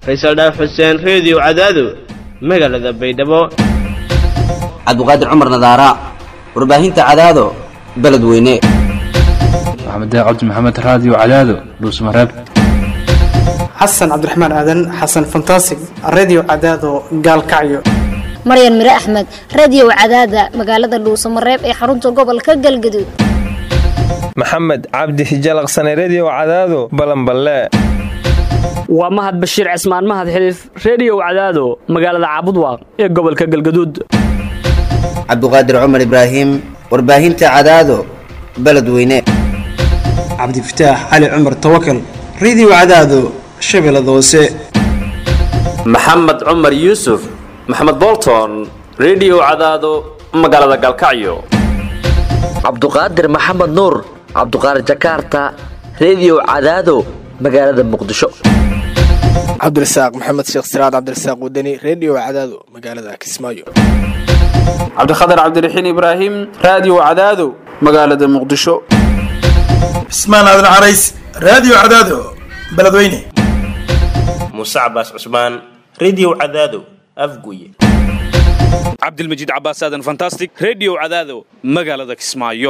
faysal dhaaf xuseen reediyo cadaado magaalada baydhabo cabdiqaadir cumar nadaara warbaahinta cadaado beledweyne maxamed cabdi maxamed raadiyo cadaado dhuusmareeb xasan cabdiraxmaan aadan xasan fantasig redio cadaado gaalkacyo maryan mire axmed radiyow cadaada magaalada dhuusamareeb ee xarunta gobolka galgaduud maxamed cabdi hijalaqsane rediyow cadaado balanballe waa mahad bashiir cismaan mahad xiliif rediyow cadaado magaalada caabudwaaq ee gobolka galgaduud cabdiqaadir cumar ibraahim warbaahinta cadaado beledweyne cabdifataax cali cumar tawakal redio cadaado shabeellada hoose maxamed cumar yuusuf maxamed bolton rediyow cadaado magaalada galkacyo cabduqaadir maxamed nuur cabduqaadir jakaarta rediyow cadaado magaalada muqdisho cabdirasaaq maxamed sheekh siraad cabdirasaaq wadani rediyo cadaado magaalada kismaayo cabdikhatar cabdiraxiin ibraahim raadiyo cadaado magaalada muqdisho cismaan aadan carays raadiyo cadaado beledweyne muuse cabaas cusmaan rediyo cadaado afguye cabdilmajiid cabaas aadan fantastic rediyo cadaado magaalada kismaayo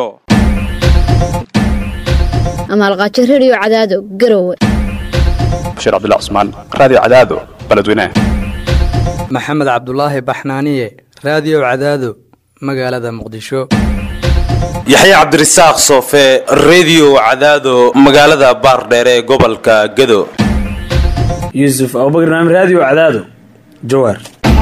amaalqaajo rediyo cadaado garowe bashiir cabdullah cusmaan raadiyo cadaado beledweyne maxamed cabdulaahi baxnaaniye raadiyo cadaado magaalada muqdisho yaxye cabdirasaaq soofe rediyo cadaado magaalada baardheere ee gobolka gado yuusuf abubakar naam raadiyo cadaado jawaar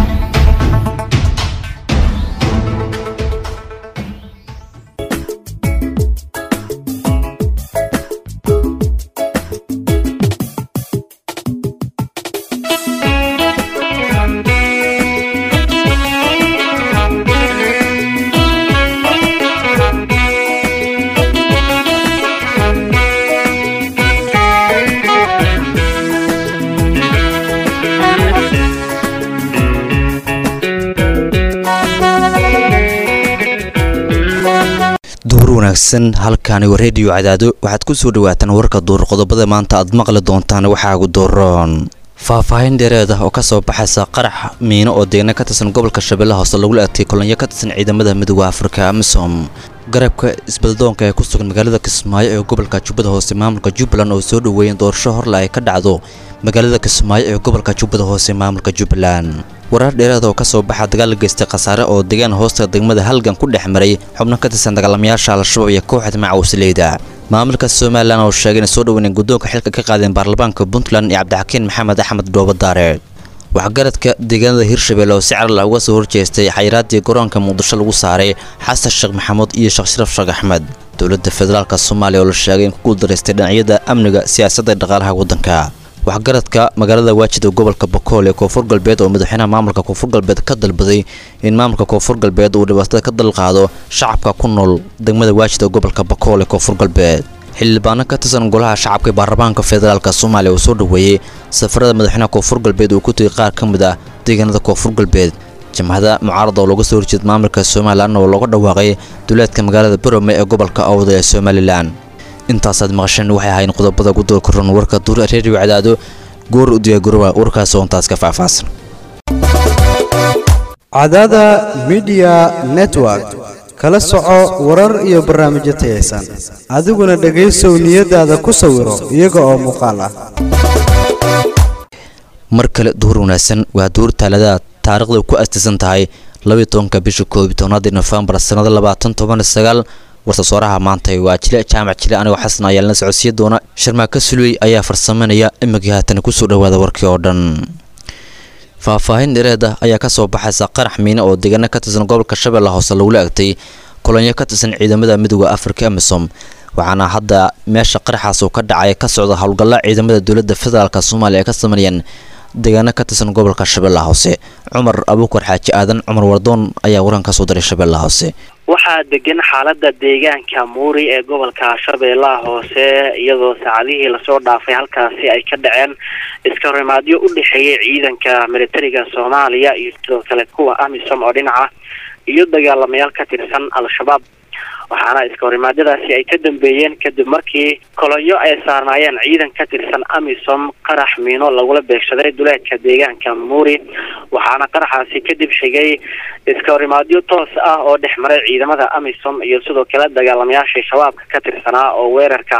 wanaagsan halkaani waa rediyo cadaado waxaad ku soo dhawaataan warka duur qodobada maanta aad maqli doontaan waxaagu dooroon faahfaahin dheereed ah oo ka soo baxaysa qarax miino oo deegna ka tirsan gobolka shabeellaha hoose lagula adkay kolonyo ka tirsan ciidamada midooda afrika amisom garabka isbeldoonka ee ku sugan magaalada kismaayo ee gobolka jubbada hoose maamulka jubbaland oo soo dhoweeyeen doorasho horle ay ka dhacdo magaalada kismaayo ee gobolka jubbada hoose maamulka jubbaland warar dheeraad oo ka soo baxa dagaal la geystay khasaare oo deegaan hoosta degmada halgan ku dhex maray xubno ka tirsan dagaalamayaasha al-shabaab iyo kooxda macawsleyda maamulka somalilan oo sheegay inay soo dhoweyneen guddoonka xilka ka qaadeen baarlamaanka puntland iyo cabdixakiin maxamed axmed dhoobadaare waxgaradka deegaanada hirshabelle oo si caral ah uga soo horjeestay xayiraaddii garoonka muqdisho lagu saaray xasan sheekh maxamuud iyo sheekh sharaf sheekh axmed dowladda federaalka soomaaliya oo la sheegay in ku guuldaraystay dhinacyada amniga siyaasadda iyo dhaqaalaha waddanka waxgaradka magaalada waajida gobolka bakool ee koonfur galbeed oo madaxweynaha maamulka koonfur galbeed ka dalbaday in maamulka koonfur galbeed uu dhibaatada ka dalqaado shacabka ku nool degmada waajida gobolka bakool ee koonfur galbeed xildhibaano ka tirsan golaha shacabka ee baarlamaanka federaalk soomaaliya oo soo dhoweeyey safarada madaxweynaha koonfur galbeed uu ku tegay qaar ka mid ah deegaanada koonfur galbeed jamhada mucaarada oo looga soo horjeeda maamulka somalilan oo looga dhawaaqay duleedka magaalada barome ee gobolka awda ee somalilan intaasaad maqasheen waxay ahayn qodobada gudoor koran warka duur reediyo cadaado goor u diyaagurooba warkaas oo intaas ka faahfaahsan cadaada midiya network kala soco warar iyo barnaamijyo tayaysan adiguna dhegaysow niyadaada ku sawiro iyaga oo muuqaal ah mar kale duur wanaagsan waa duur taaladaha taarikhda ku astisan tahay labiyi tobanka bisha koob iyo tobnaadii nofembar sannada labaatan toban sagaal warsasooraha maanta waa jile jaamac jile anigoo xasan ayaa lana socodsiya doona sharmaaka sulwey ayaa farsameynaya imikii haatan kusoo dhawaada warkii oo dhan faahfaahin dhereeda ayaa kasoo baxaysa qarax miine oo deegaana ka tirsan gobolka shabeella hoose lagula egtay kolonyo ka tirsan ciidamada midooda afrika amisom waxaana hadda meesha qaraxaas uu ka dhacay ka socda howlgalla ciidamada dowladda federaalk soomaaliya ay ka sameynayaan deegaano ka tirsan gobolka shabeellaha hoose cumar abuukar xaaji aadan cumar wardoon ayaa waran ka soo diray shabeellaha hoose waxaa degan xaalada deegaanka muuri ee gobolka shabeellaha hoose iyadoo saacadihii lasoo dhaafay halkaasi ay ka dhaceen iska horimaadyo u dhexeeyay ciidanka militariga soomaaliya iyo sidoo kale kuwa amisom oo dhinaca iyo dagaalamayaal ka tirsan al-shabaab waxaana iska horimaadyadaasi ay ka dambeeyeen kadib markii kolonyo ay saarnaayeen ciidan ka tirsan amisom qarax miino lagula beegsaday duleedka deegaanka muuri waxaana qaraxaasi kadib xigay iska horimaadyo toos ah oo dhex maray ciidamada amisom iyo sidoo kale dagaalamayaashii shabaabka ka tirsanaa oo weerarka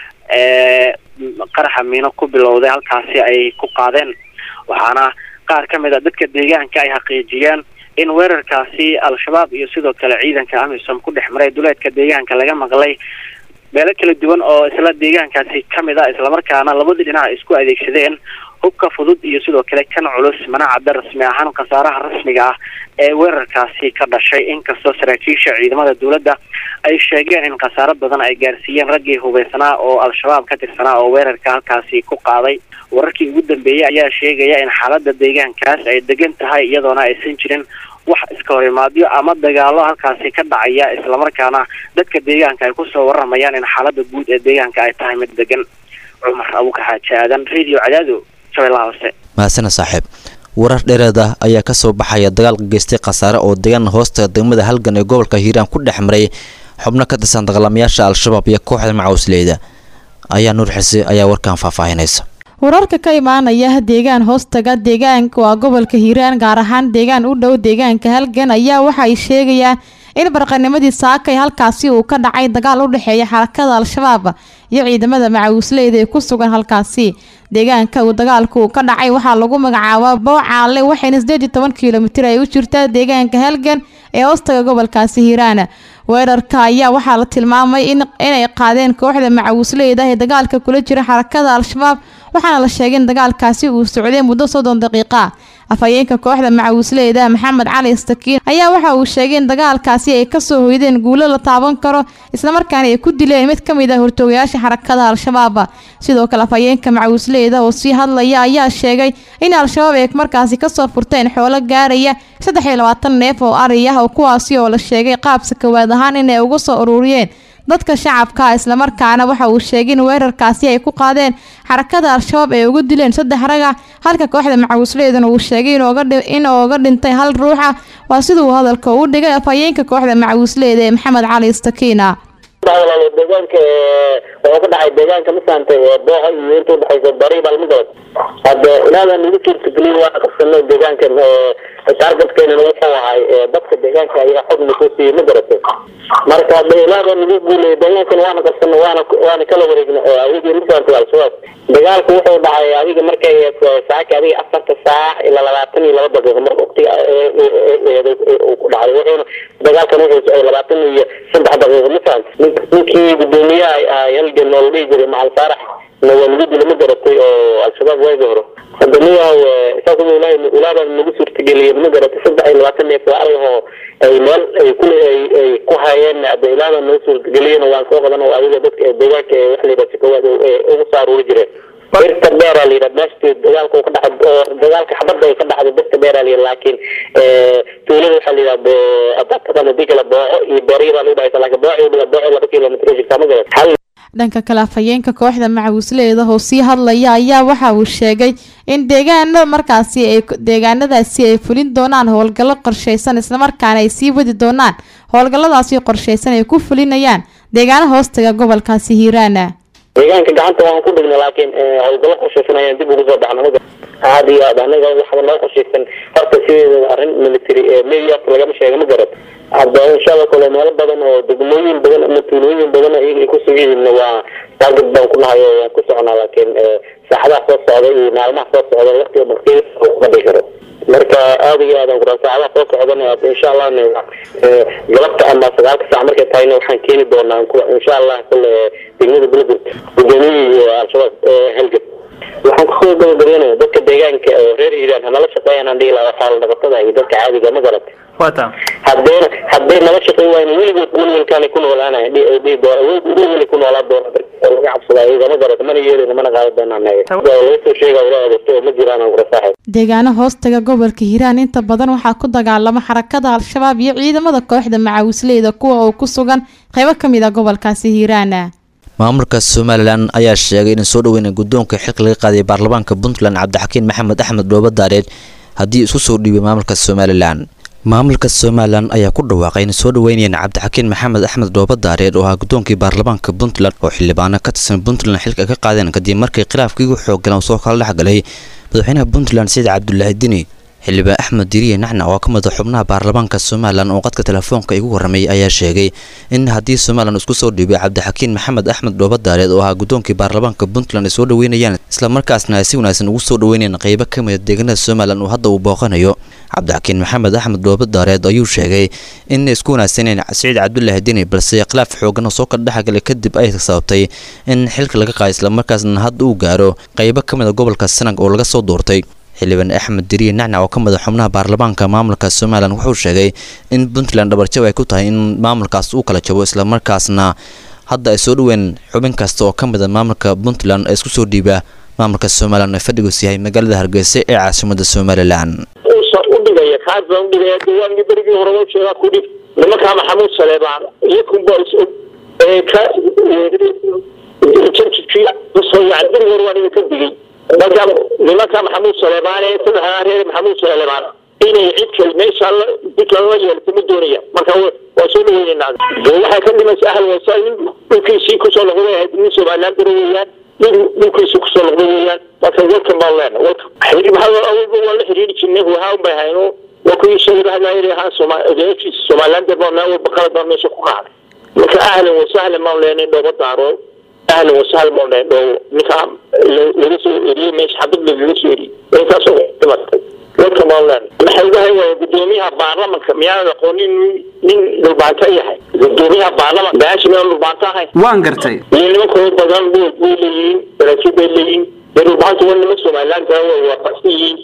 ee qaraxa miino ku bilowday halkaasi ay ku qaadeen waxaana qaar ka mid a dadka deegaanka ay xaqiijiyeen in weerarkaasi al-shabaab iyo sidoo kale ciidanka amisom ku dhex maray duleedka deegaanka laga maqlay meelo kala duwan oo isla deegaankaasi ka mid a islamarkaana labadii dhinac isku adeegsadeen hubka fudud iyo sidoo kale kan culus mana cadda rasmi ahaan khasaaraha rasmiga ah ee weerarkaasi ka dhashay inkastoo saraakiisha ciidamada dowladda ay sheegeen in khasaaro badan ay gaarsiiyeen raggii hubeysanaa oo al-shabaab ka tirsanaa oo weerarka halkaasi ku qaaday wararkii ugu dambeeyey ayaa sheegaya in xaalada deegaankaas ay degan tahay iyadoona aysan jirin wax iska horimaadyo ama dagaalo halkaasi ka dhacaya islamarkaana dadka deegaanka ay kusoo waramayaan in xaalada guud ee deegaanka ay tahay mid degan cumar abuka xaaji aadan radio cadaado shabeellaha hoose mahadsana saaxiib warar dheereed ah ayaa ka soo baxaya dagaal geystay khasaare oo deegaan hoosta degmada halgan ee gobolka hiiraan ku dhex maray xubno ka tirsan dagaalamayaasha al-shabaab iyo kooxda macawsleyda ayaa nuur xise ayaa warkan faahfaahinaysa wararka ka imaanaya deegaan hoostaga deegaanka waa gobolka hiiraan gaar ahaan deegaan u dhow deegaanka halgan ayaa waxa ay sheegayaan in barqanimadii saakay halkaasi uu ka dhacay dagaal u dhexeeya xarakada al-shabaab iyo ciidamada macawisleyda ee ku sugan halkaasi deegaanka uu dagaalku uu ka dhacay waxaa lagu magacaabaa boocaale waxayna sideed iyo toban kilomitir ay u jirtaa deegaanka halgan ee hoostaga gobolkaasi hiiraan weerarka ayaa waxaa la tilmaamay inay qaadeen kooxda macawisleyda ee dagaalka kula jira xarakada al-shabaab waxaana la sheegay in dagaalkaasi uu socday muddo soddon daqiiqa afhayeenka kooxda macawisleyda maxamed cali istakiin ayaa waxa uu sheegay in dagaalkaasi ay kasoo hoydeen guulo la taaban karo islamarkaana ay ku dileen mid ka mid ah hortoogayaasha xarakada al-shabaab sidoo kale afhayeenka macawisleyda oo sii hadlaya ayaa sheegay in al-shabaab ay markaasi kasoo furteen xoolo gaaraya saddex iyo labaatan neef oo ari ah oo kuwaasi oo la sheegay qaabsa kawaad ahaan inay uga soo ururiyeen dadka shacabka islamarkaana waxa uu sheegay in weerarkaasi ay ku qaadeen xarakada al-shabaab ay ugu dileen saddex raga halka kooxda macawisleydana uu sheegay in ooga dhintay hal ruuxa waa siduu hadalka u dhigay afhayeenka kooxda macawisleyda ee maxamed cali istakiina deegaanka wuxuu ka dhacay deegaanka masaantay booha iyo inta udhexaysa bari balmidoood hadde inaadan nagu suurtageliyin waa qabsano deegaankan taargetkeenana wuxuu ahay dadka deegaanka ayaa xog nagu siiyey ma garatay marka hadde inaadan nagu guulay deegaankan waana qabsano waana waana kala wareegna adigii masaantay al-shabaab dagaalku wuxuu dhacay adiga markay saaka adiga afarta saac ilaa labaatan iyo laba daqiiqo mar waqtiga uu ku dhacay wuxuuna dagaalkan wuxuu socday labaatan iyo saddex daqiiqo masaant ninkii gudoomiyaha halgan oo la dhihi jiray macal saarax na waa lagu dila ma garatay oo al-shabaab waagi hore hadda niyaw saas ilaah ilaahbaa nagu suurtageliyay ma garatay saddex iyo labaatan neef waa aragoo ay meel ay ku ay ay ku hayeen hadda ilaahbaa nagu suurtageliyeen waan soo qadan oo adiga dadka deegaanka wax la yidhaha sikawaad ugu soo aruuri jireen birta dheera la yidhaha meeshtii dagaalka ka dhacay oo dagaalka xabadda ay ka dhacday birta dheera la yidhaha laakiin tuulada waxaa la yidhaha adakadan hadii kale booco iyo beeryada la dhahaysa laakiin booco iyo booco laba kilomitr jirtaa ma garat hal dhanka kale afhayeenka kooxda macawisleyda oo sii hadlaya ayaa waxa uu sheegay in deegaana markaasi ay deegaanadaasi ay fulin doonaan howlgallo qorsheysan islamarkaana ay sii wadi doonaan howlgalladaasi qorsheysan ay ku fulinayaan deegaana hoostaga gobolkaasi hiiraana deegaanka gacanta waan ku dhignay laakiin howlgallo qorsheysan ayaan dib ugu soo baxna ma aad iyo aad anaga waxba noo qorsheysan horta sideeda arrin military media lagama sheega ma garat hadda inshaalla kale meelo badan oo degmooyin badan ama tuulooyin badan iyaga ay ku sugiyihiin waa target baan ku nahay oo waan ku soconaa laakiin saacadaha soo socda iyo maalmaha soo socda waqtiga markii kuma dhihi karo marka aad iyo aad aan ku saacadaha soo socdana insha allah galabta ama sagaalka saac markay tahayna waxaan keeni doonaa insha allah kule degmada beledurt gudoomiyihii al-shabaab halgab waxaan kusoo gabagabeynaya dadka deegaanka oo reer hiiraan hanala shaqeeyaan aan dhihi lahaa xoolo dhaqatada iyo dadka caadiga ma garat wata haddayna hadday nala shaqeyn waayna weligood welwelkaanay ku noolaanaya dhihi doona welweli ku noolaa doona oo laga cabsadaa iyaga ma garat mana yeelina mana qaadi doonaa naga laga soo sheega ila adeegto oo ma jiraan aan kula saaxib deegaano hoostaga gobolka hiiraan inta badan waxaa ku dagaalama xarakada al-shabaab iyo ciidamada kooxda macawisleyda kuwa oo ku sugan qaybo ka mid a gobolkaasi hiiraana maamulka somalilan ayaa sheegay in soo dhaweyna guddoonka xilka laga qaaday baarlamaanka puntland cabdixakiin maxamed axmed dhoobo daareed haddii isku soo dhiibay maamulka somalilan maamulka somalilan ayaa ku dhawaaqay inay soo dhaweynayeen cabdixakiin maxamed axmed dhoobadaareed oo ahaa guddoonkii baarlamaanka puntland oo xildhibaano ka tirsan puntland xilka ka qaadeen kadib markii khilaafkii ugu xooggalan soo kala dhexgalay madaxweynaha puntland saciid cabdulaahi dini xildhibaan axmed diriye nacnac oo ka mid a xubnaha baarlamaanka somalilan oo qadka telefoonka igu warramay ayaa sheegay in haddii somalilan isku soo dhiibay cabdixakiin maxamed axmed dhoobadaareed oo ahaa guddoonkii baarlamaanka puntland ay soo dhaweynayaan islamarkaasna ay si wanaagsan ugu soo dhaweynayeen qaybo ka mid a deegaanada somalilan uu hadda uu booqanayo cabdixakiin maxamed axmed dhoobadaareed ayuu sheegay in isku wanaagsaneen saciid cabdulaahi dini balse khilaaf xoogan oo soo kala dhexgalay kadib ay sababtay in xilka laga qaaday islamarkaasna hadda uu gaaro qaybo ka mid a gobolka sanag oo laga soo doortay xildhibaan axmed diriye nacnac oo ka mid a xubnaha baarlamaanka maamulka somalilan wuxuu sheegay in puntland dhabarjab ay ku tahay in maamulkaas uu kala jabo islamarkaasna hadda ay soo dhaween xubin kasta oo ka mid a maamulka puntland ee isku soo dhiiba maamulka somalilan ee fadhigoos yahay magaalada hargeysa ee caasimada somalilan uusan u dhigaya kaas baan u dhigaya diiwaanki berigii hore loo sheegaa ku dhig nimankaa maxamuud saleebaan iyo kunbaa is og ee ka jarjidkii yani berigii hore waan idinka digay marka nimanka maxamuud saleebaan ee saddexdaa reer maxamuud saleebaan inay cid kale meesha la puntland la yeelto ma doonaya marka waa soo dhaweynayna dee waxay ka dhimaysa ahal wasa nin dhulkiisii kusoo noqday ahayd nin somaliland daro weeyaan nin dhulkiisii kusoo noqday weeyaan marka welkan baan leena welkan maxaa awalba waan la xiriiri jirnay wahaan bay hayno waa kuwii sheegay hadlaayay ahaan soma odayaashiisa somaliland baa meel walba qalad baa meesha ku qaaday marka ahlan wasahlan baan leenay dhooba daaro ahlan wasahlan baan leenay dhoobo ninkaa laga soo eriyey meesha xabad lagaga soo eriyey intaasoo dhimatay welkan baan leenay maxay uga haywaaya gudoomiyaha baarlamanka miyaanan aqoonin nin dhulbaanto yahay gudoomiyaha baarlamanka baashi miyaan dhulbaanto ahay waan gartay iyo nimankooda badan way way leeyihiin daraajiid bay leeyihiin dee dhulbaanta waa niman somaliland way waafaqsan yihiin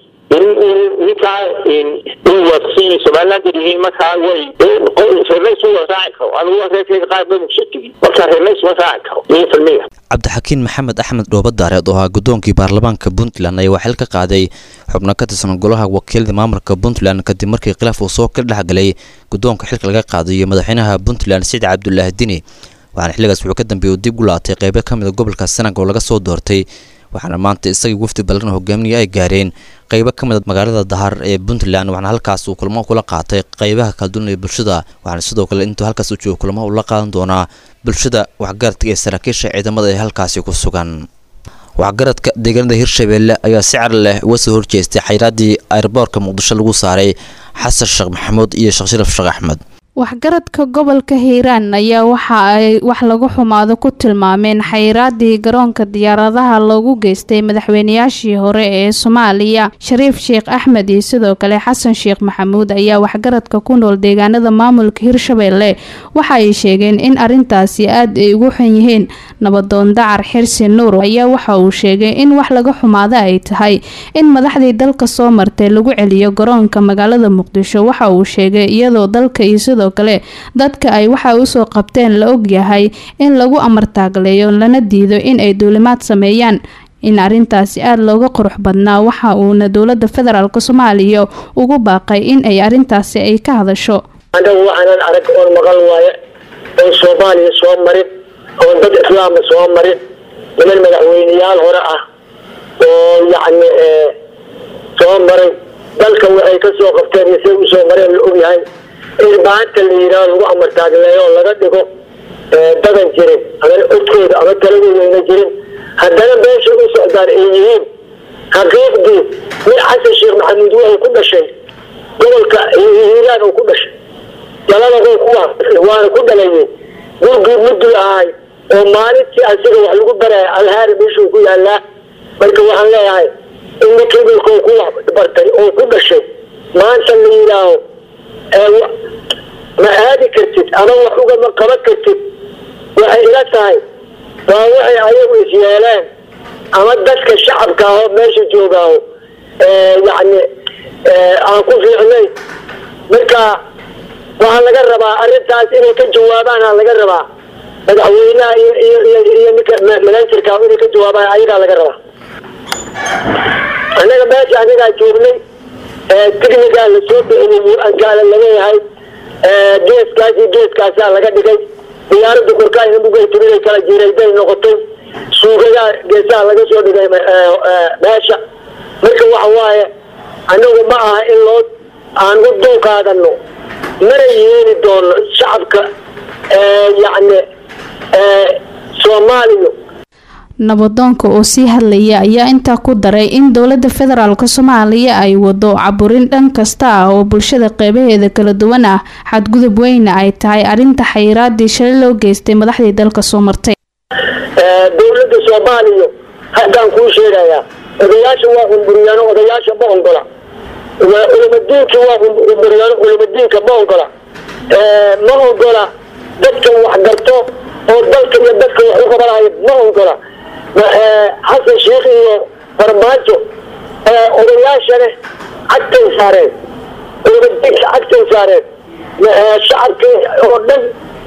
ninkaa way waafaqsan yihiin somaliland yihiin markaa way reernays waa raaci karo anigu reerkayga qaar ba mushakigi marka reernays ma raaci karo iyo filmiga cabdixakiin maxamed axmed dhoobadaareed oo ahaa guddoonkii baarlamaanka puntland ayaa waxil ka qaaday xubno ka tirsan golaha wakiilada maamulka puntland kadib markii khilaaf uu soo kala dhexgalay guddoonka xilka laga qaaday iyo madaxweynaha puntland saciid cabdulaahi dini waxaana xilligaas wuxuu ka dambeeyey dib u laatay qeybo ka mid a gobolka sanag oo laga soo doortay waxaana maanta isagii wafdi ballan hogaaminaya ay gaareen qeybo ka mid a magaalada dahar ee puntland waxaana halkaas uu kulmo kula qaatay qeybaha kala duwan ee bulshada waxaana sidoo kale intuu halkaas u joogo kulmo uu la qaadan doonaa bulshada waxgaradka ee saraakiisha ciidamada ee halkaasi ku sugan waxgaradka deegaanada hirshabeelle ayaa si car leh uga soo horjeestay xayraaddii airboorka muqdisho lagu saaray xasan sheekh maxamuud iyo sheekh sharaf sheekh axmed waxgaradka gobolka hiiraan ayaa waxa ay wax lagu xumaado ku tilmaameen xayiraadii garoonka diyaaradaha loogu geystay madaxweynayaashii hore ee soomaaliya shariif sheekh axmed iyo sidoo kale xasan sheekh maxamuud ayaa waxgaradka ku nool deegaanada maamulka hirshabeelle waxa ay sheegeen in arintaasi aad ay ugu xun yihiin nabadoon dacar xirsi nuur ayaa waxa uu sheegay in wax laga xumaado ay tahay in madaxdii dalka soo martay lagu celiyo garoonka magaalada muqdisho waxa uu sheegay iyadoo dalka iyo sidoo kale dadka ay waxa usoo qabteen la ogyahay in lagu amartaagleeyo lana diido in ay duulimaad sameeyaan in arintaasi aada looga qurux badnaa waxa uuna dowlada federaalk soomaaliya ugu baaqay in ay arintaasi ay ka hadasho anagu waxaanan arag oon maqal waaye oon soomaaliya soo marin oon dad islaama soo marin niman madaxweyneyaal hore ah oo yacni soo maray dalka waxay ka soo qabteen iyo siday usoo mareen la ogyahay in maanta la yidhaah lagu amartaagleeyo oo laga dhigo dadan jirin ama codkooda ama taladooda jirin haddana meeshay u socdaan ay yihiin xaqiiqdii mid xasan sheekh maxamuud waxay ku dhashay gobolka hiiraan uu ku dhashay jaladagoo kuwa waana ku dhalayay gurgii muduu ahay oo maalintii asiga wax lagu baraya alhaari meeshuu ku yaalaa marka waxaan leeyahay in ninkii dhulkoo ku wax bartay oo ku dhashay maanta la yidhaaho ma aadi kartid ama wax ugama qaban kartid waxay ila tahay waa waxay ayagu is yeeleen ama dadka shacabka ahoo meesha joogaaho yacni aan ku fiicnayn marka waxaa laga rabaa arrintaas inay ka jawaabaan aa laga rabaa madaxweynaha iyo iyo iyo iyo ninka manajerka inay ka jawaabaan ayagaa laga rabaa annaga meesha anigaa joognay tignigaa lasoo bixiyay ankaala laleeyahay geeskaas iyo geeskaasaa laga dhigay diyaaradda korkaayna mugaytiminay kala jiray bay noqotay suugadaa geesaha laga soo dhigay meesha marka waxa waaye anagu ma aha in loo aan u dulqaadanno mana yeeli doono shacabka yacni soomaaliya nabadoonka oo sii hadlaya ayaa intaa ku daray in dowlada federaalk soomaaliya ay wado caburin dhan kasta ah oo bulshada qeybaheeda kala duwan ah xadgudub weyna ay tahay arrinta xayiraadii shalay loo geystay madaxdii dalka soo martay dowladda soomaaliya haddaan kuu sheegayaa odayaasha waa cunburiyaano odayaasha ma ongola culimadiinki waa cunburiyaano culimadiinka ma ongola ma ongola dadka wax garto oo dalka iyo dadka wax u qabanaya ma ongola xasan sheikh iyo farmaajo odayaashane cagtay saareen culimadiinka cagtay saareen shacabka oo dhan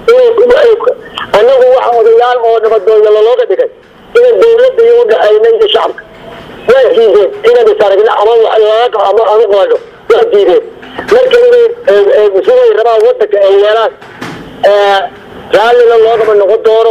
annagu waxa odayaal oo nabadoonya lolooga dhigay inaan dowladda iyo udhaxayna iyo shacabka waa diideen inaan isaragna ama laga ama ama qaado waa diideen marka inay siday rabaan wadanka ay yeelaan raallina loogama noqon doono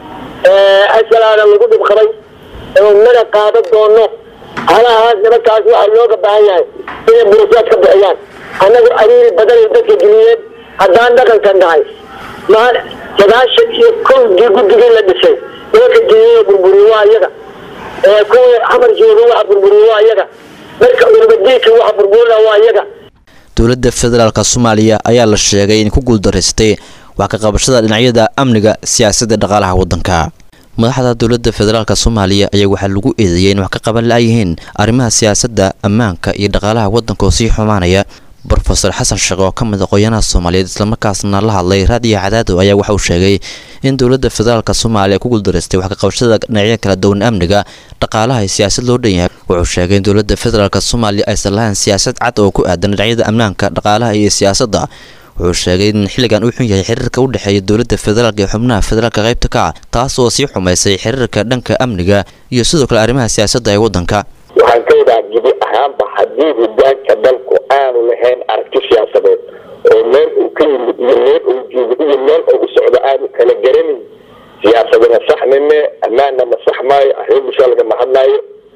asalaana lagu dhib qabay mana qaadan doono halahaas nimankaas waxaa looga baahan yahay inay burusaad ka bixiyaan annagu ariiri badanay dadka geliyeen haddaan dhaqanka nahay ma sagaashan iyo kowdii guddigii la dhisay nimanka geliyey burburiye waa iyaga kuwii xamar jooga waxa burburiye waa iyaga marka ulmadiinka waxa burburina waa iyaga dowladda federaalk soomaaliya ayaa la sheegay in ku guuldaraystay wax ka qabashada dhinacyada amniga siyaasadda dhaqaalaha waddanka madaxda dowladda federaalk soomaaliya ayaa waxaa lagu eedeeyay in wax ka qaban la-yihiin arrimaha siyaasadda ammaanka iyo dhaqaalaha waddanka oo sii xumaanaya brofeor xasan sheekh oo ka mid aqoonyanaha soomaaliyeed islamarkaasna la hadlay raadiyo cadaado ayaa waxa uu sheegay in dowladda federaalk soomaaliya ku guuldaraystay wax ka qabashada dhinacyada kala duwan amniga dhaqaalaha iyo siyaasad loo dhan yahay wuxuu sheegay in dowladda federaalk soomaaliya aysan lahayn siyaasad cad oo ku aadan dhinacyada ammaanka dhaqaalaha iyo siyaasadda wuxuu sheegay in xilligan uu xun yahay xiriirka u dhexeeya dowladda federaalk iyo xubnaha federaalka qaybta ka ah taas oo sii xumaysay xiriirka dhanka amniga iyo sidoo kale arrimaha siyaasadda ee waddanka waxaan ka wadaa gebi ahaanba haddii hogaanka dalku aanu lahayn aragti siyaasadeed oo meel uu ka yimid iyo meel uu joogo iyo meel uu u socdo aanu kala garanin siyaasadana saxmime ammaanna ma sax maayo arrin bulsha lagama hadlaayo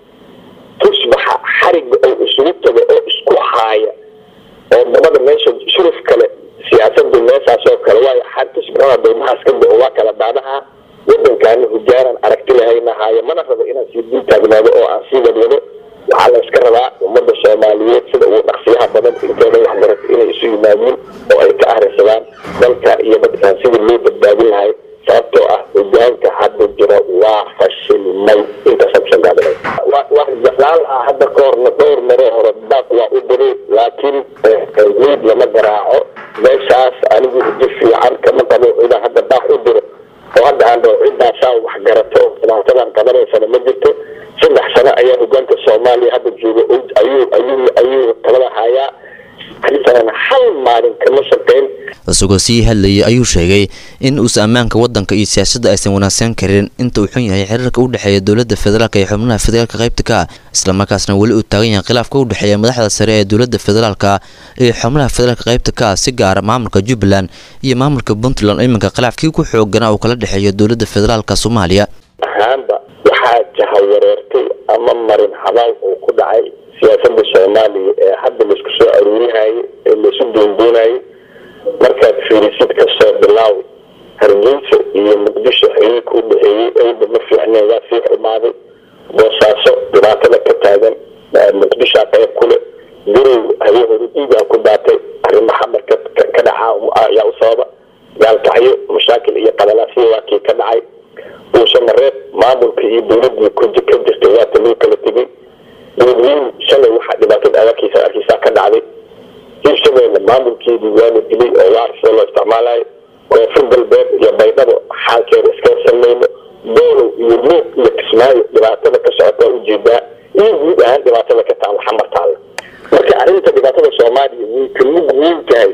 tusbaxa xariga oo isugu tago oo isku haaya oo dabada meesha shuruf kale siyaasadu meeshaas oo kale waayo xar tusbaxada daymahaas ka bao waa kala daadaha wadankaana hogaanan aragti lahayna haayo mana rabo inaan sii dul taagnaado oo aan sii wadwado waxaa la iska rabaa ummada soomaaliyeed sida ugu dhaqsiyaha badan inteeda waxbarato inay isu yimaadiin oo ay ka ahrisadaan dalka iyo dadkaan sidii loo badbaadin lahay sababtoo ah hogaanka hadda jira waa fashilmay intaasa kusan gaabinay wax jeclaan lahaa hadda ka horna dhowr mare hore daaq waa u diray laakiin weyd lama garaaco meeshaas anigu uji fiican kama qabo inaan hadda daaq u diro oo hadda aan dhaho ciddaasaa wax garato oo dhibaatadan qabanaysana ma jirto saddex sano ayaa hogaanka soomaaliya hadda jooga ayuu ayuu ayuu talada hayaa sanana hal maalin kama shaqeyn isagoo sii hadlayay ayuu sheegay in uusan ammaanka waddanka iyo siyaasadda aysan wanaagsan karin inta uu xun yahay xiriirka u dhexeeya dowladda federaalk iyo xubnaha federaalka qaybta ka ah islamarkaasna weli uu taagan yahay khilaafka u dhexeeya madaxda sare ee dowladda federaalka iyo xubnaha federaalka qaybta ka ah si gaara maamulka jubbaland iyo maamulka puntland oo iminka khilaafkii ku xooganaa uu kala dhexeeyo dowladda federaalka soomaaliya ahaanba waxaa jahawareertay ama marin habaal uu ku dhacay siyaasada soomaaliya ee hadda laisku soo aruurinayo ee laisu doondoonayo markaad fiirisid kasoo bilaaw hargeysa iyo muqdisho xiriirka u dhexeeyey awda ma fiicneen waa sii xumaaday boosaaso dhibaatada ka taagan muqdishaa qayb kule garow habeenhori dhiigaa ku daatay arrimo xamar ka dhacaa ayaa u sababa gaalkacyo mashaakil iyo qalalaasya waa kii ka dhacay uusha mareed maamulka iyo dowladii ka jirtay waata loo kala tegay dowladweyne shalay waxaa dhibaatada adarkiisa arkiisaa ka dhacday hirshabeelle maamulkeedii waa la dilay oo waa sida loo isticmaalayo koonfur galbeed iyo baydhabo xaalkeeda iska samayno doolow iyo luuq iyo kismaayo dhibaatada ka socotaa ujeedaa iyo guud ahaan dhibaatada ka taalla xamar taalla marka arrinta dhibaatada soomaaliya way ka mid weyn tahay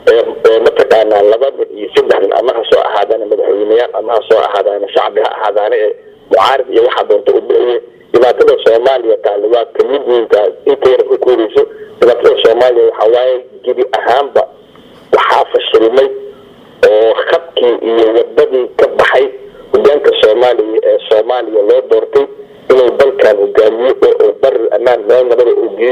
mataqaanaa laba mid iyo saddex nin ama ha soo ahaadaana madaxweyneyaal ama ha soo ahaadaana shacbi ha ahaadaana ee mucaarid iyo waxaa doonta u bixiye dhibaatada soomaaliya taale waa ka mid weyn tahay inta yar ku kooreyso dhibaatada soomaaliya waxaa waaye gebi ahaanba waxaa fashilmay oo khadkii iyo wadadii ka baxay hogaanka soomaaliya ee soomaaliya loo doortay inuu dalkan hogaamiyo oo uu barir ammaan meel nabada uu geeyo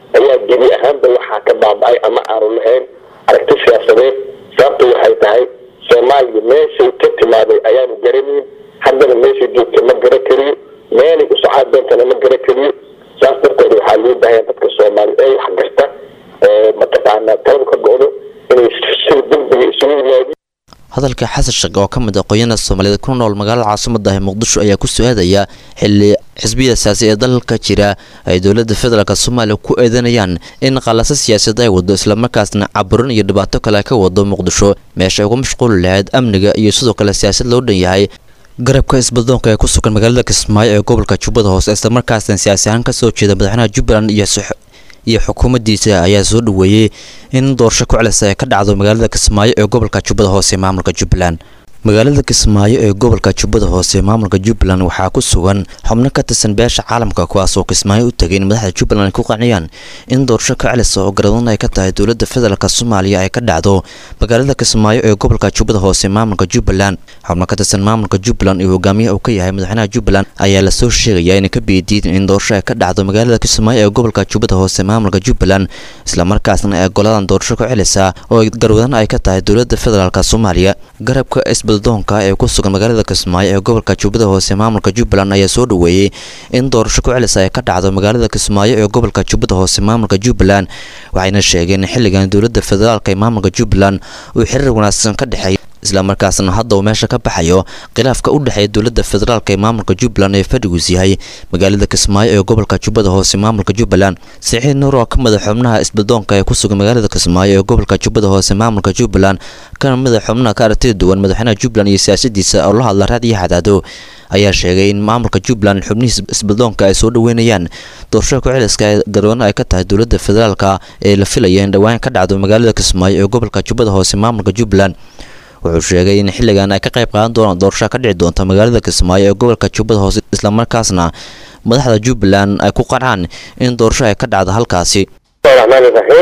ayaa gebi ahaanba waxaa ka baaba-ay ama aanu lahayn aragti siyaasadeed sababta waxay tahay soomaaliya meeshay ka timaaday ayaanu garanayn haddana meeshay joogta ma gara kariyo meelay u socaa doontana ma gara kariyo saas darteed waxaa loo baahaya dadka soomaali ee wax garta oo mataqaanaa talada ka go-do inay si degdega isugu yimaadin hadalka xasan sheekh oo ka mid ah qoyana soomaaliyeed ku nool magaalada caasimada ah muqdisho ayaa ku su-aadaya xili xisbiyada siyaasi ee dalka jira ay dowlada federaalk soomaaliya ku eedanayaan in qalasa siyaasaed ay wado islamarkaasna caburin iyo dhibaato kale ka wado muqdisho meesha ay uga mashquuli lahayd amniga iyo sidoo kale siyaasad loo dhan yahay garabka isbadoonka ee ku sugan magaalada kismaayo ee gobolka jubbada hoose islamarkaasna siyaasi ahaan kasoo jeeda madaxweynaha jubbaland iyo iyo xukuumaddiisa ayaa soo dhaweeyey in doorasho ku celisa ay ka dhacdo magaalada kismaayo ee gobolka jubbada hoose ee maamulka jubbaland magaalada kismaayo ee gobolka jubbada hoose ee maamulka jubbaland waxaa ku sugan xubno ka tirsan beesha caalamka kuwaas oo kismaayo u tegay in madaxda jubbaland ay ku qanciyaan in doorasho ka celisa oo garadoon ay ka tahay dowladda federaalk soomaaliya ay ka dhacdo magaalada kismaayo ee gobolka jubbada hoose ee maamulka jubbaland xubno ka tirsan maamulka jubbaland iyo hogaamiyaha uu ka yahay madaxweynaha jubbaland ayaa lasoo sheegaya inay ka biidiidin in doorasho ay ka dhacdo magaalada kismaayo ee gobolka jubbada hoose ee maamulka jubbaland islamarkaasna ay goladan doorasho ku celisa oo garwadan ay ka tahay dowladda federaalk soomaaliya garabka doonka ee ku sugan magaalada kismaayo ee gobolka jubbada hoose maamulka jubbaland ayaa soo dhaweeyey in doorasho ku celisa ay ka dhacdo magaalada kismaayo ee gobolka jubbada hoose maamulka jubbaland waxayna sheegeen in xilligan dowladda federaalk ee maamulka jubbaland uu xiriir wanaagsan ka dhexeey islamarkaasna hadda uu meesha ka baxayo khilaafka u dhexeeya dowladda federaalk ee maamulka jubbaland ee fadhigiis yahay magaalada kismaayo ee gobolka jubbada hoose maamulka jubbaland saciid nuur oo ka mid a xubnaha isbadoonka ee ku sugan magaalada kismaayo ee gobolka jubbada hoose maamulka jubbaland kana mid a xubnaha ka aragtida duwan madaxweynaha jubbaland iyo siyaasadiisa oo la hadla raadiyo xadaado ayaa sheegay in maamulka jubbaland xubnihiis isbadoonka ay soo dhaweynayaan doorashada ku celiska ee garwana ay ka tahay dowladda federaalka ee la filaya in dhowaan ka dhacdo magaalada kismaayo ee gobolka jubbada hoose maamulka jubbaland wuxuu sheegay in xilligan ay ka qayb qaadan doonaan doorasho ka dhici doonta magaalada kismaayo ee gobolka jubbada hoose islamarkaasna madaxda jubbaland ay ku qancaan in doorasho ay ka dhacdo halkaasi raxmaan raxiim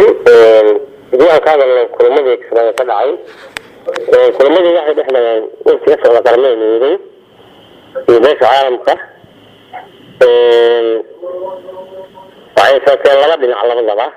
haddii aan ka hadalno kulamadii kismaayo ka dhacay kulamadii waxay dhex dhageen wafti ka socda qaramada midoobay iyo beesha caalamka waxay sookeen laba dhinac labadaba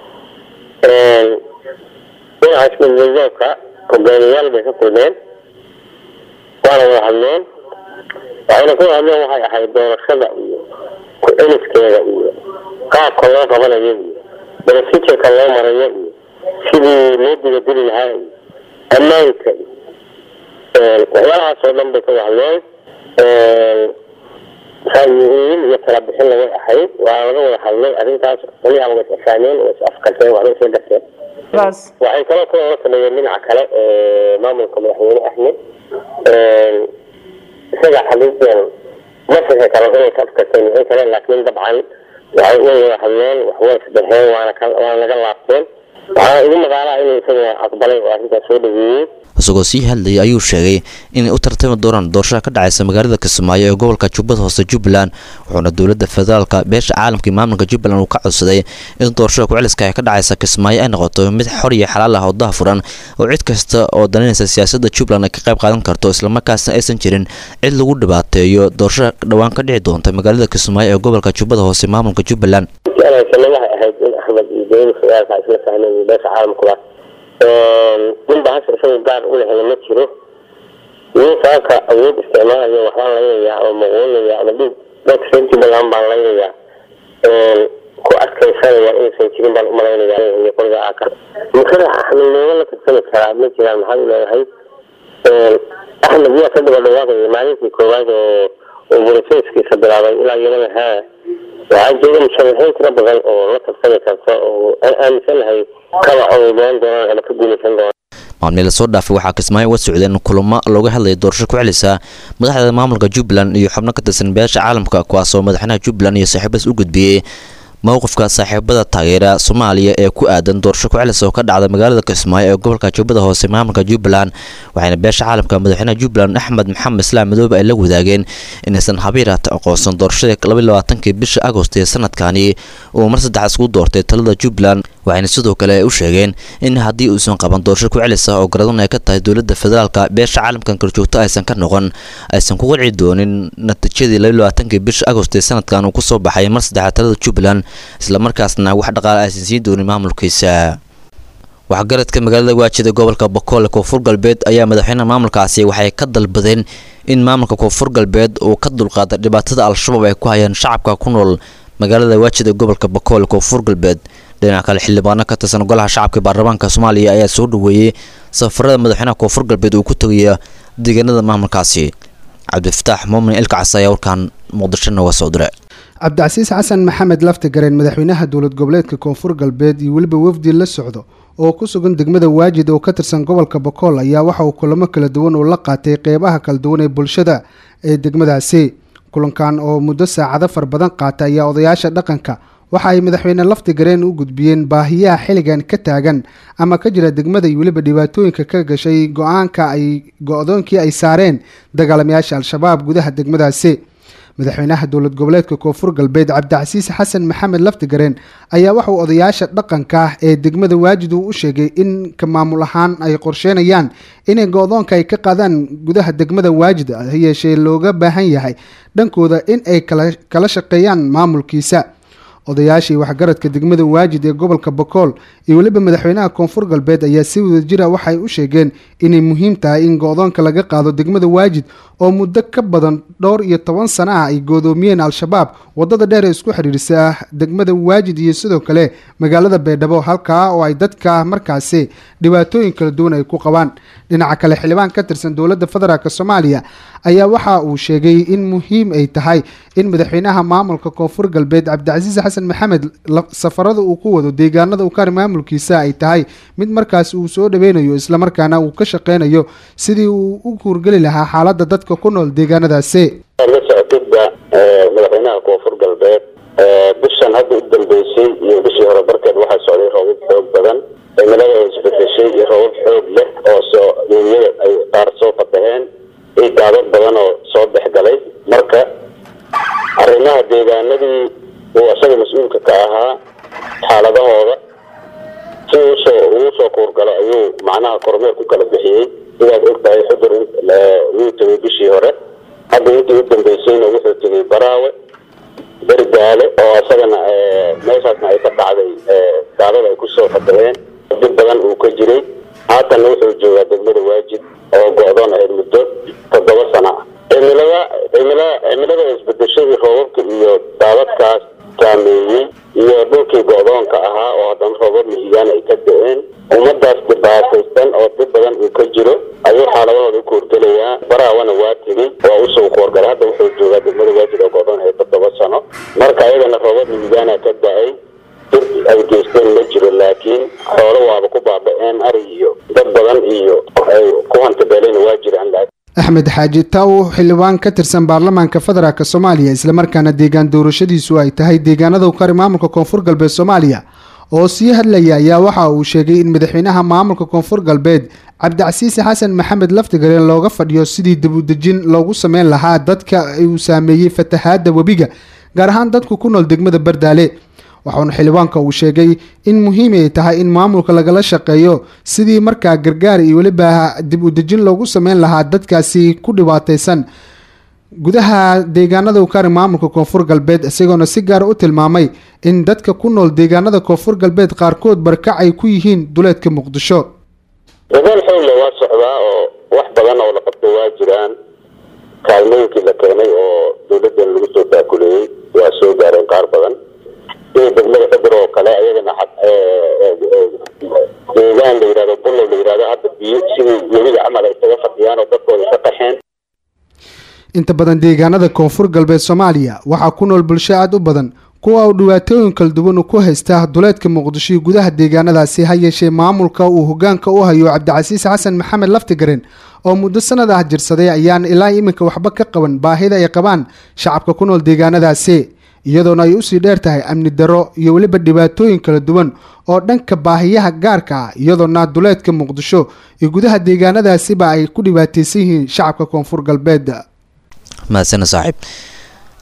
dhinaca ismidmidoobka hogaamiyayaal bay ka kulmeen waana wada hadleen waxayna ku hadleen waxay ahayd doorashada iyo ku-celiskeeda iyo qaabka loo qabanayo iyo benefitirka loo marayo iyo sidii loo digadili lahaa iyo ammaanka iyo waxyaalahaas oo dhan bay ka wada hadleen ra'yi-uyin iyo tala bixin lagay ahayd waa laga wada hadlay arrintaas qolyaha way isfahameen way is afkarteen waxbay isla garteen waxay kaloo kula la sameeyeen dhinaca kale maamulka madaxweyne axmed isaga xaqiiqdan ma fixi karo inay ka afkarteen wixii kale laakiin dabcan waxay way wada hadleen wax way isdhexeen waana ka waana laga laabteen waxaa igu maqaalaa inuu isaguna aqbalay oo arrintaas soo dhaweeyey isagoo sii hadlayay ayuu sheegay inay u tartami doonaan doorashada ka dhacaysa magaalada kismaayo ee gobolka jubbada hoose jubbaland wuxuuna dowladda federaalka beesha caalamka iyo maamulka jubbaland uu ka codsaday in doorashada ku-celiska ee ka dhacaysa kismaayo ay noqoto mid xor iyo xalaal ah oo dahafuran oo cid kasta oo daninaysa siyaasadda jubbaland ay ka qayb qaadan karto islamarkaasna aysan jirin cid lagu dhibaateeyo doorashada dhowaan ka dhici doonta magaalada kismaayo ee gobolka jubbada hoose maamulka jubbaland waxay ahayd in axmed iyo dowlada federaalka ay isla fahmeen iyo beesha caalamkuba nin ba hasha isaga gaar u lehna ma jiro nin saaka awood isticmaalaya waxbaan laynayaa ama maquulaya ama dhiig dadka reer jubbaland baan laynayaa ku adkaysanaya inaysan jirin baan umalaynaya iyo qoliga aka musharax axmed looga la tartami karaa ma jiraan maxaad u leedahay axmed yaa ka daba dhawaaqaya maalintii koowaad oo oo boroseskiisa bilaabay ilaa iyadana haa waxaa jooga musharaxiin tiro badan oo la tartami karta oo aan aaminsanahay kaba odoon doonaan ama ka guulaysan doonaan maalmii lasoo dhaafay waxaa kismaayo uga socdeen kulamo looga hadlaya doorasho ku celisa madaxda maamulka jubbaland iyo xubno ka tirsan beesha caalamka kuwaasoo madaxweynaha jubbaland iyo saaxiibadaas u gudbiyey mowqifka saaxiibada taageera soomaaliya ee ku aadan doorasho ku celis oo ka dhacda magaalada kismaayo ee gobolka jubbada hoose maamulka jubbaland waxayna beesha caalamka madaxweynaha jubbaland axmed maxamed islaam madoobe ay la wadaageen inaysan habiirata aqoonsan doorashadii labailabaatankii bisha agost ee sanadkani uu mar saddexaad isku doortay talada jubbaland waxayna sidoo kale u sheegeen in haddii uusan qaban doorasho ku celis ah oo garadun ay ka tahay dowladda federaalka beesha caalamkan korjoogto aysan ka noqon aysan ku qanci doonin natiijadii labaatankii bisha agost ee sanadkan uu kusoo baxay mar saddexaad talada jubbaland islamarkaasna wax dhaqaale aysan siin doonin maamulkiisa waxgaradka magaalada waajida gobolka bokool koonfur galbeed ayaa madaxweynaha maamulkaasi waxay ka dalbadeen in maamulka koonfur galbeed uu ka dulqaada dhibaatada al-shabaab ay ku hayaan shacabka ku nool magaalada waajida gobolka bokool koonfur galbeed dhinaca kale xildhibaano ka tirsan golaha shacabka baarlamaanka soomaaliya ayaa soo dhaweeyey safarada madaxweynaha koonfur galbeed uu ku tegaya deegaanada maamulkaasi cabdifataax muumin ilkacas ayaa warkaan muqdisho nooga soo diray cabdicasiis xasan maxamed laftigareen madaxweynaha dowlad goboleedka koonfur galbeed iyo weliba wafdi la socdo oo ku sugan degmada waajid oo ka tirsan gobolka bokool ayaa waxa uu kulamo kala duwan uu la qaatay qeybaha kala duwan ee bulshada ee degmadaasi kulankan oo muddo saacado far badan qaata ayaa odayaasha dhaqanka waxa ay madaxweyne laftigareen u gudbiyeen baahiyaha xilligan ka taagan ama ka jira degmada iyo weliba dhibaatooyinka ka gashay go-aanka ay go-doonkii ay saareen dagaalamayaasha al-shabaab gudaha degmadaasi madaxweynaha dowlad goboleedka koonfur galbeed cabdicasiis xasan maxamed laftigareen ayaa waxauu odayaasha dhaqanka ah ee degmada waajid uu u sheegay in ka maamul ahaan ay qorsheynayaan inay go-doonka ay ka qaadaan gudaha degmada waajid ha yeeshee looga baahan yahay dhankooda in ay kala shaqeeyaan maamulkiisa odayaashii waxgaradka degmada waajid ee gobolka bokool iyo weliba madaxweynaha koonfur galbeed ayaa si wadajira waxay u sheegeen inay muhiim tahay in go-doonka laga qaado degmada waajid oo muddo ka badan dhowr iyo toban sana ah ay goodoomiyeen al-shabaab wadada dheer ee isku xidhiirisa degmada waajid iyo sidoo kale magaalada baydhabo halkaa oo ay dadka markaasi dhibaatooyin kala duwan ay ku qabaan dhinaca kale xildhibaan ka tirsan dowladda federaalk soomaaliya ayaa waxa uu sheegay in muhiim ay tahay in madaxweynaha maamulka koonfur galbeed cabdicasiis xasan maxamed safarada uu ku wado deegaanada u kari maamulkiisa ay tahay mid markaas uu soo dhaweynayo islamarkaana uu ka shaqeynayo sidii uu u kuurgeli lahaa xaalada dadka ku nool deegaanadaasi la socotidba madaxweynaha koonfur galbeed bishan hadda u dambeysay iyo bishii hore barkeed waxaa socday roobab xoog badan cimilada oo isbedeshay iyo roobab xoog leh oo soo weeyada ay qaar soo fadaheen iyo daadad badan oo soo dhexgalay marka arrimaha deegaanadii uu isaga mas-uulka ka ahaa xaaladahooda si uusoo ugu soo kuurgalo ayuu macnaha kormeer ku kala bixiyey sidaad ogtahay xudur wuu tegay bishii hore hadda intii u dambeysayna wuxuu tegay baraawe bergaale oo isagana meeshaasna ay ka dhacday gaalada ay kusoo fadaheen dib badan uu ka jiray haatanna wuxuu joogaa degmada waajid oo go-doon ahayd muddo toddoba sana ah cimilada cimilada cimilada isbedeshay roobabka iyo daadadkaas saameeyey iyo dhulkii go-doonka ahaa oo haddana roobab mihigaan ay ka da-een ummadaas dhibaataysan oo dib badan uu ka jiro ayuu xaaladahooda u koorgelayaa baraawana waa tegey waa usoo koorgalay hadda wuxuu joogaa degmada waajid oo go-doon ahayd toddoba sano marka ayagana roobab mihigaana ka da-ay dib ay geysteen ma jiro laakiin xoolo waaba ku baaba-een ari iyo dad badan iyo ay ku hantabeelayna waa jiraan axmed xaaji taaw xildhibaan ka tirsan baarlamaanka federaalk soomaaliya islamarkaana deegaan doorashadiisu ay tahay deegaanada u kari maamulka koonfur galbeed soomaaliya oo sii hadlaya ayaa waxa uu sheegay in madaxweynaha maamulka koonfur galbeed cabdicasiis xasan maxamed laftigareen looga fadhiyo sidii dibudejin loogu sameyn lahaa dadka uu saameeyey fatahaada webiga gaar ahaan dadku ku nool degmada bardaale waxauna xildhibaanka uu sheegay in muhiim ay tahay in maamulka lagala shaqeeyo sidii markaa gargaar iyo weliba dib u dejin loogu sameyn lahaa dadkaasi ku dhibaataysan gudaha deegaanada ukari maamulka koonfur galbeed isagoona si gaara u tilmaamay in dadka ku nool deegaanada koonfur galbeed qaarkood barkac ay ku yihiin duleedka muqdisho dadaal xoogle waa socdaa oo wax badan oo la qabtay waa jiraan kaalmooyinkii la keenay oo dowladan lagu soo taakuleeyey waa soo gaareen qaar badan sida degmada xedur oo kale ayagana deegaan la yidhahdo bulow la yidhahdo hadda biyo sidii webiga camal ay isaga fadhiyaan oo dadkooda ka qaxeen inta badan deegaanada koonfur galbeed soomaaliya waxaa ku nool bulsho aada u badan kuwa uu dhibaatooyin kala duwan ku haysta duleedka muqdisho iyo gudaha deegaanadaasi ha yeeshee maamulka uu hogaanka u hayo cabdicasiis xasan maxamed laftigareen oo muddo sanad ah jirsaday ayaan ilaa iminka waxba ka qaban baahida ay qabaan shacabka ku nool deegaanadaasi iyadoona ay usii dheer tahay amni darro iyo weliba dhibaatooyin kala duwan oo dhanka baahiyaha gaarka ah iyadoona duleedka muqdisho iyo gudaha deegaanadaasiba ay ku dhibaataysan yihiin shacabka koonfur galbeed mahadsana saaxiib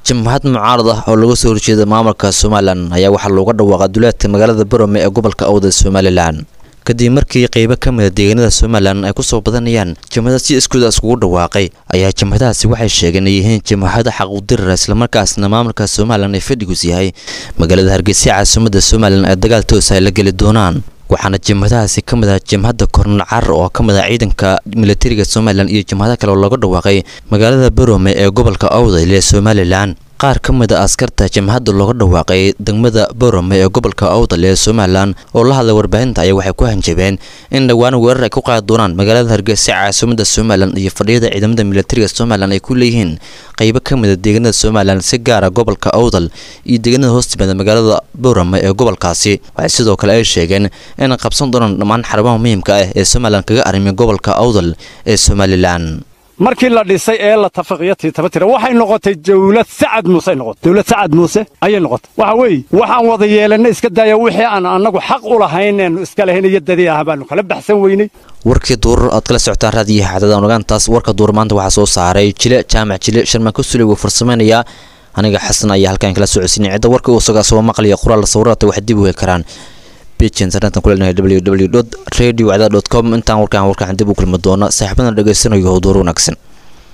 jamhad mucaarad ah oo laga soo horjeeda maamulka somalilan ayaa waxaa looga dhawaaqa duleedka magaalada borome ee gobolka awda somalilan kadib markii qeybo ka mida deegaanada somalilan ay kusoo badanayaan jamhada si iskooda iskugu dhawaaqay ayaa jamhadahaasi waxay sheegeen ay yihiin jamhada xaquudirar islamarkaasna maamulka somalilan ay fadhigus yahay magaalada hargeysa caasimada somalilan ee dagaal toos ay la geli doonaan waxaana jamhadahaasi ka mid ah jamhadda kornal carar oo ka mid ah ciidanka militariga somalilan iyo jamhado kale oo laga dhawaaqay magaalada borome ee gobolka awdal ee somalilan qaar ka mid a askarta jamhadda looga dhawaaqay degmada borome ee gobolka awdal ee somalilan oo la hadlay warbaahinta ayaa waxay ku hanjabeen in dhowaan weerar ay ku qaadi doonaan magaalada hargeysa caasimada somalilan iyo fadhiyada ciidamada militariga somalilan ay ku leeyihiin qeybo ka mid a deegaanada somalilan si gaara gobolka awdal iyo deegaanada hoostimaada magaalada borome ee gobolkaasi waxay sidoo kale ay sheegeen inay qabsan doonaan dhammaan xarumaha muhiimka ah ee somalilan kaga arimiya gobolka awdal ee somalilan markii la dhisay ee la tafaqiyo tiitabatira waxay noqotay dawlad sacad muuse ay noqotay dawlad sacad muuse ayay noqotay waxa weeye waxaan wada yeelanay iska daaya wixii aan annagu xaq u lahayn eenu iska lahayn iyo dadii ah baanu kala baxsan weynay warkii duurar aad kala socotaan raadiyaha xadada nagaantaas warka duur maanta waxaa soo saaray jile jaamac jile sharmaan kusuley wuu farsamaynayaa aniga xasan ayaa halkan kala socodsiinay cidda warka uu isagaa soo maqlaya qoraal sawirata waxay dib u heli karaan page internetan ku leenahay www radio com intaan warkaan warkaan dib u kulmi doona saaxiibadana dhegaysanayo duur wanaagsan